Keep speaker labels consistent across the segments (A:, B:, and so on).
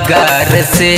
A: रोजगार से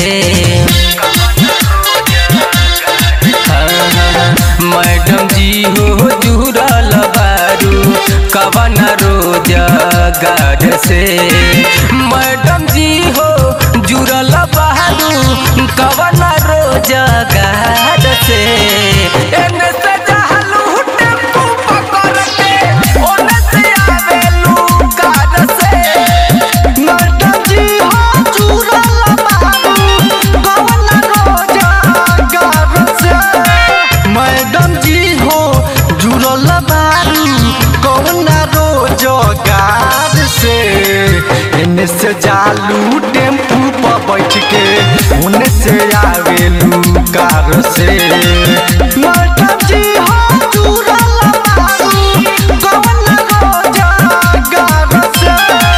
A: हाँ, हाँ, मैडम जी हो जुड़ल बारू कवन रोजगार से मैडम जी हो जुड़ल बारू कवन रोजगार से एने से जहलू टेम्पू पकड़ के ओने से आवेलू कार से
B: मैडम जी हो जुड़ल बारू कवन रोजगार से मैडम जी हो जुड़ल बारू कवन रोजगार से एने से जालू टेम्पू पर बैठ के ओने से आवेलू कार से मैडम जी हो जुड़ल बारू कवन रोजगार से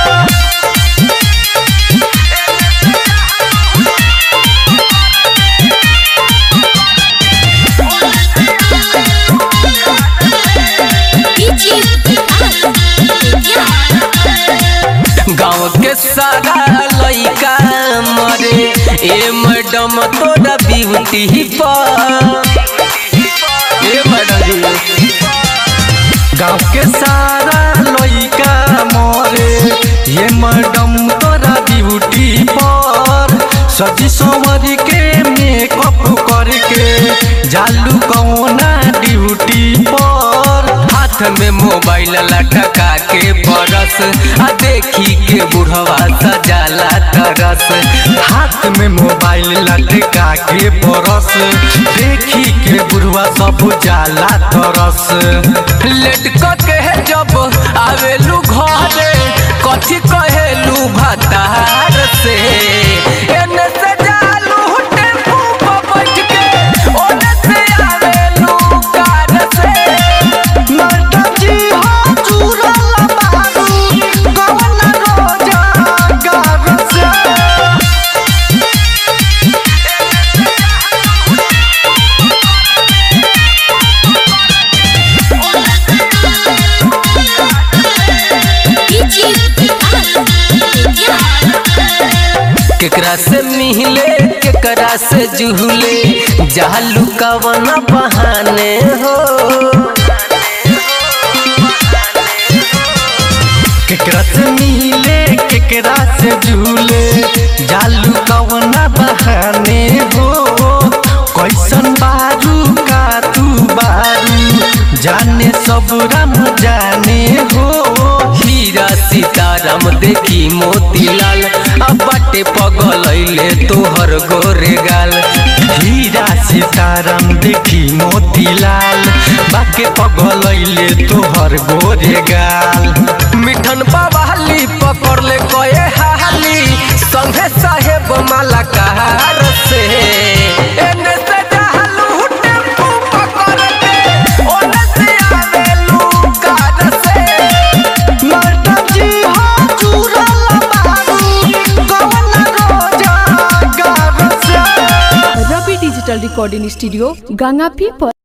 C: डीजे विकास बेतिया
A: गाँव के सारा लइका मरे ए मैडम तोरा ब्यूटी पर ए मैडम जी
B: गाँव के सारा लइका मरे ये मैडम तोरा ड्यूटी पर सजी संवरी के मेकअप करके जालू कौना ड्यूटी पर
A: हाथ में मोबाइल लटका के बरस आ देखी के बुढ़वा सजाला तरस
B: हाथ में मोबाइल लटका के परस देखी के बुढ़वा सब जाला तरस
A: लेट के जब आवेलू घरे कथी कहेलू भतार से एने से जालू टेम्पू पर बैठ के ओने से आवेलू कार से
B: मैडम जी हो जुड़ल बारू कवन रोजगार से
C: डीजे विकास बेतिया
A: केकरा से मिले केकरा से जुहले जालू कवन बहाने हो
B: केकरा से मिले केकरा से झूले जालू कवना बहाने हो कैसन बारू का तू बारू जाने सब राम जाने हो
A: हीरा सीताराम देखी मोतीलाल अब बाटे पगलैले तोहर गोरे गाल
B: हीरा सीताराम देखी मोतीलाल बाके पगलैले तोहर गोरे गाल
A: मिठन बवाली पकड़ ले कए हाली संगे साहेब माला कहार से एने से जहलू टेम्पू पकड़ के ओने से आवेलू कार से
B: मैडम जी हो जुड़ल बारू कवन रोजगार से
D: रवि डिजिटल रिकॉर्डिंग स्टूडियो गंगापी पर